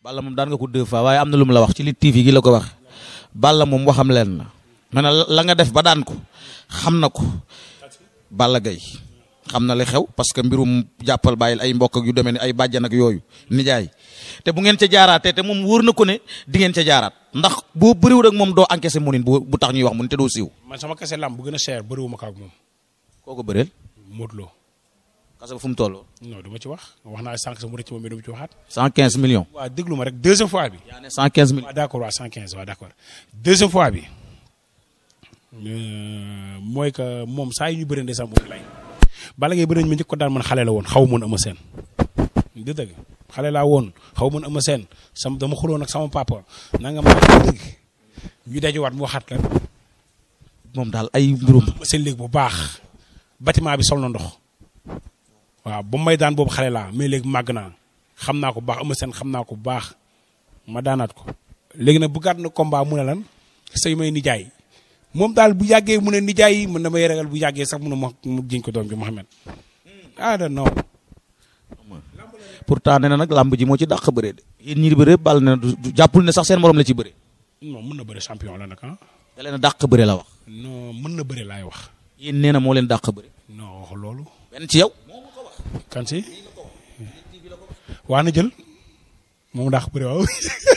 Balla moom daan nga ko deux fois waaye am na lu mu la wax ci li TV gi la ko wax Balla moom waxam leen na mais nag la nga def ba daan ko xam na ko Balla Gaye xam na li xew parce que mbirum jàppal bàyyil ay mbokk ak yu demee ni ay bàjjan ak yooyu nijaay te bu ngeen ca jaaraatee te moom wóor na ko ne di ngeen ca jaaraat ndax boo bëriwul ak moom doo encaissé munin bu bu tax ñuy wax munin te doo siiw. man sama kese lamb bu gën a cher bëriwuma ko ak moom koo ko bëreel. Modou Lo kase ba fu mu toll. non du ma ci wax wax naa sànq sa mu rëcc moom mais du ma ci waxaat. cent quinze millions. waaw déglu ma rek deuxième fois bi. yaa ne cent quinze millions. waaw d' accord waaw 115 waaw d' accord deuxième fois bi euh, mooy que moom saa yu ñu bëree ndeysaan moom lay bala ngay bëri ñu ma njëkk ko daan man xale la woon xaw moon ama seen di dëgg xale laa woon xaw moon ama seen sam dama xuloon ak sama papa nanga ma dëgg ñu dajewaat mu waxaat la moom daal ay mbirum. ma seen léegi bu baax bâtiment bi sol na ndox waaw ba may daan boobu xale laa mais léegi màgg naa xam naa ko bu baax ama seen xam naa ko bu baax ma daanaat ko léegi nag bu gàtt na combat mu ne lan say may nijaay moom daal bu yàggee mu ne nijaay yi mën na may ragal bu yàggee sax mu ne ma mu jiñ ko doom bi Mouhamed ah da non pourtant nee na nag làmb ji moo ci dàq bëre de yéen ñi di bëre Balla nee na du du- jàppul ne sax seen morom la ci bëre. non mën na bëre champion la nag ah da leen a dàq bëre la wax. non mën na bëre laay wax yéen nee na moo leen dàq bëre. non wax loolu benn ci yow. kan si waa na jël moom daax bëre waaw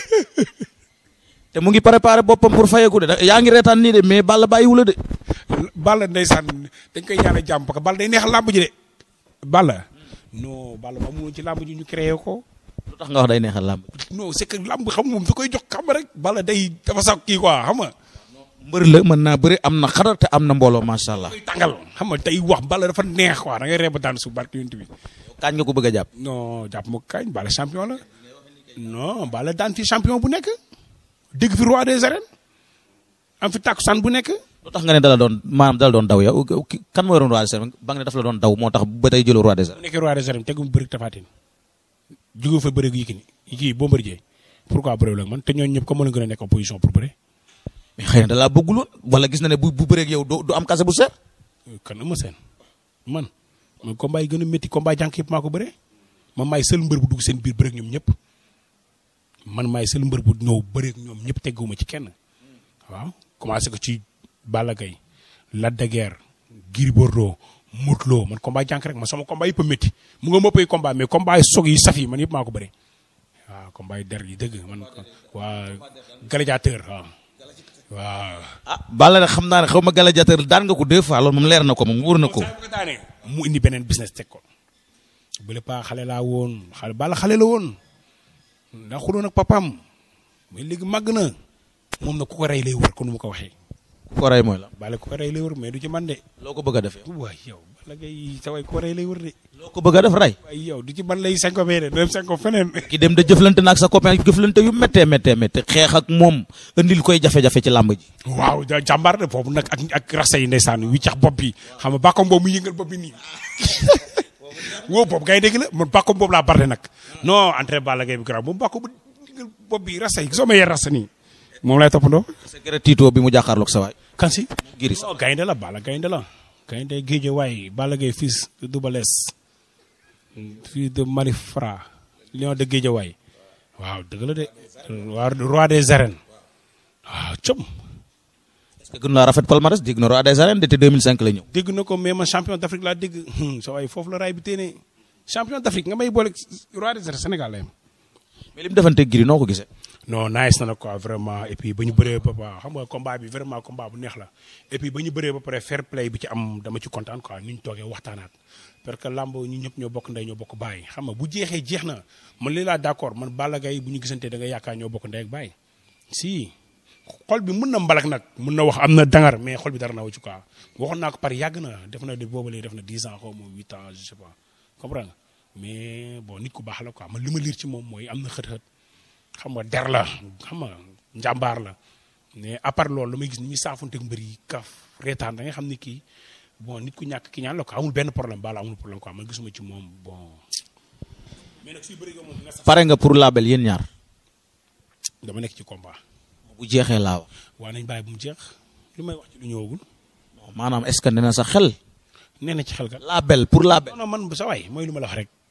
te mu ngi préparé boppam pour fayeku de da- yaa ngi reetaan nii de mais Balla bàyyiwu la de. Balla ndeysaan dañ koy ñaanal jàmm parce que Balla day neex làmb ji de Balla non Balla ba mu ci làmb ji ñu créé ko lu tax nga wax day neexal làmb. non c'est que làmb xam nga moom su koy jox xam rek Balla day dafa sax kii quoi xam nga mbër la mën naa bëre am na xadar te am na mbooloo macha allah. koy tàngal xam nga tey wax Balla dafa neex quoi da ngay reeba daan su barke yonent bi kañ nga ko bëgg a jàpp. non jàpp ma kañ Balla champion la non Balla daan fi champion bu nekk dégg fi roi des arènes am fi takkusaan bu nekk lu tax nga ne dala doon maanaam dala doon daw yow ki- kan moo yoroon roi des arènes ba nga ne daf la doon daw moo tax ba tey jëloo roi des bu arènes. nekkee roi des arènes tegu mu bëri tafaatin jóge fa bëri Yékini kii Bombardier pourquoi bëri la man te ñooñu ñëpp comme mën a gën a nekk en position pour bëri mais xëy na da laa bëgguloon wala gis na ne bu bu bëreeg yow du du am kase bu seer. kan ama seen man man combat yi gën a métti combat jànk yëpp maa ko bëree man maay seul mbër bu dugg seen biir bëreeg ñoom ñëpp man maay seul mbër bu ñëw bëreeg ñoom ñëpp tegguma ci kenn waaw commencé ko ci Balla Gaye Lac de Guiers Gris Bordeaux Modou Lo man combat jànk rek man sama combat yëpp a métti mu nga mëppay combat mais combat yi sog yi saf yi man yëpp maa ko bëree waaw combat yi der yi dëgg man waa gladiateur waaw waaw ah Balla nag xam naa ne xaw ma gladiateur daan nga ko deux fois loolu moom leer na ko moom wóor na ko. saa bu ko daanee mu indi beneen business teg ko bële paa xale laa woon xale Balla xale la woon ndax xuloon ak papaam mais léegi màgg na moom na ku ko rey lay wër ko nu mu ko waxee ku ko rey mooy la. Balla ku ko rey lay wër mais du ci man de loo ko bëgg a def yow. waay yow Balla Gaye sa way ku ko rey lay wër de loo ko bëgg a def rey. waaye yow du ci man lay senko bee de dem senko feneen ki dem de jëflante na ak sa copain jëflante yu méttee méttee méttee xeex ak moom indil koy jafe-jafe ci làmb ji. waaw da jàmbaar de foofu nag ak ak rasta yi ndeysaan wi cax bopp bi xam nga bàkkom boobu mu yëngal bopp bi nii woo boobu ngay dégg la man bàkkom boobu laa barde nag non entré Balla Gaye bi garaaw moom bàkkom bu yëngal bopp bi rasta yi soo ma yee rasta nii moom lay toppandoo secret Tito bi mu jàkkaarloog sa waay. kan si Giri sax non gaynde la Balla gaynde la gaynde géeje waay Balla Gaye fils de Double Less fils de Malifra lion de géeje waay waaw dëgg la de waa roi des arènes waaw com est-ce que gën naa rafet palmarès dégg na roi des arènes de te 2005 la ñëw. dégg na ko mais man champion d'Afrique laa dégg sa waay foofu la raay bi téene champion d'Afrique nga may boole roi des arènes Sénégal la yem mais li mu defanteeg Giri noo ko gisee. non nice na nag quoi vraiment et puis ba ñu bëree ba ba xam nga combat bi vraiment combat bu neex la et puis ba ñu bëree ba pare fair play bi ci am dama ci kontaan quoi ni ñu toogee waxtaanaat parce que lamb ñu ñëpp ñoo bokk ndey ñoo bokk bàyyi xam nga bu jeexee jeex na man lii laa d'accord man Balla Gaye bu ñu gisantee da nga yaakaar ñoo bokk ndey ak bàyyi si xol bi mën na mbalak nag mën na wax am na dangar mais xol bi dara na wu ci quoi waxoon naa ko par yàgg na def na de boobu léegi def na 10 ans xaw ma 8 ans je sais pas comprendre nga mais bon nit ku baax la quoi man li ma liir ci moom mooy am na xët-xët xam nga der la xam nga njàmbaar la mais à part loolu la may gis ni ñuy saafonteeg mbër yi kaf reetaan da nga xam ni kii bon nit ku ñàkk ki ñaan la ko amul benn problème bala amul problème quoi man gisuma ci moom bon mais nag suy bëri nga moom nga sax pare nga pour label yéen ñaar. dama nekk ci combat bu jeexee laa wax. waa nañ bàyyi bu mu jeex lu may wax ci lu ñëwagul maanaam est-ce que nee na sa xel. nee na ci xel kat label pour label. non non man bu sa waay mooy lu ma la wax rek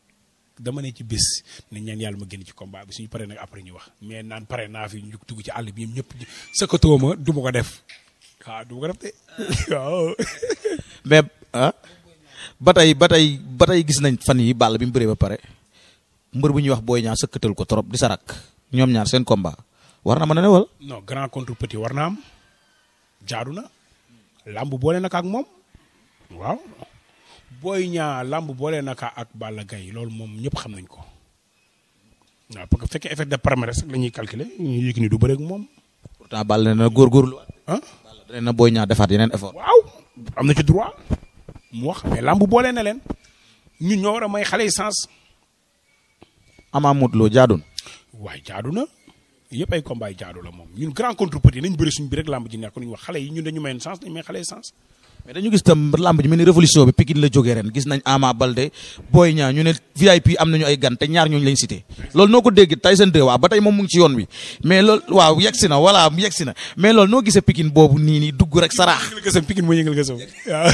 dama ne ci bés ne ñaan yàlla ma génn ci combat bi suñu paree nag après ñu wax mais naan pare naa fi ñu dugg ci àll bi ñoom ñëpp sëkkatoo ma du ma ko def waaw du ma ko def de waaw. mais ah ba tey ba tey ba tey gis nañ fan yi Balla bi mu bëree ba pare mbër bu ñuy wax Boy Niang sëkkatal ko trop di sarak ñoom ñaar seen combat war na mën a ne wala. non grand contre petit war na am jaadu na làmb boole naka ak moom waaw Boy Niang làmb boole naka ak Balla Gaye loolu moom ñëpp xam nañ ko waaw parce que bu fekkee effet de palmarès rek la ñuy calculer ñu yëg ni du bëre ak moom pourtant Balla nee na góorgóorlu. ah. Balla nee na Boy Niang defaat yeneen effort. waaw am na ci droit mu wax mais làmb boole na leen ñun ñoo war a may xale yi sens Ama Modou Lo jaadoon. waaye jaadu na yëpp ay combat yi jaadu la moom ñun grand contre petit nañ bëri suñu bi rek làmb ji nekk ñu wax xale yi ñun dañu mayoon sens dañu may xale yi sens. mais dañu gis tam lamb ji mel ni révolution bi Pikine la jógee ren gis nañ Ama Balde Boy Niang ñu ne VIP am nañu ay gan te ñaar ñooñu lañ cité loolu noo ko dégg Tyson 2 waaw ba tey moom mu ngi ci yoon wi mais loolu waaw yegsi na voilà yegsi na mais loolu noo gisee Pikine boobu nii nii dugg rek saraax. yëngal gësam Pikine moo yëngal gësam waaw.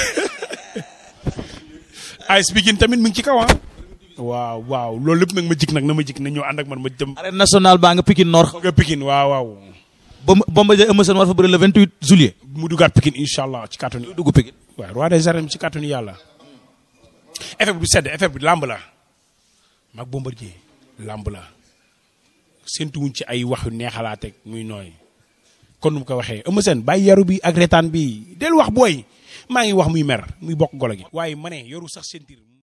AS Pikine tamit mu ngi ci kaw ah. waaw waaw loolu lépp nag ma jik nag na ma jik na ñëw ànd ak man ma jëm. arène nationale baa nga Pikine Nord nga Pikine waaw waaw. ba Bombardier Eumeu Sène war fa bëri le 28 juillet. mu duggaat Pikine incha allah ci kàttanu. dugg Pikine. waaw roi des arènes ci kàttanu yàlla. effet bi du sedd effet bi làmb la. mag Bombardier làmb la. séntuwuñ ci ay wax yu neexalaateeg muy nooy. kon nu mu ko waxee Eumeu Sène bàyyi yaru bi ak retaan bi del wax booy maa ngi wax muy mer muy bokk golo gi. waaye ma ne yoru sax sentir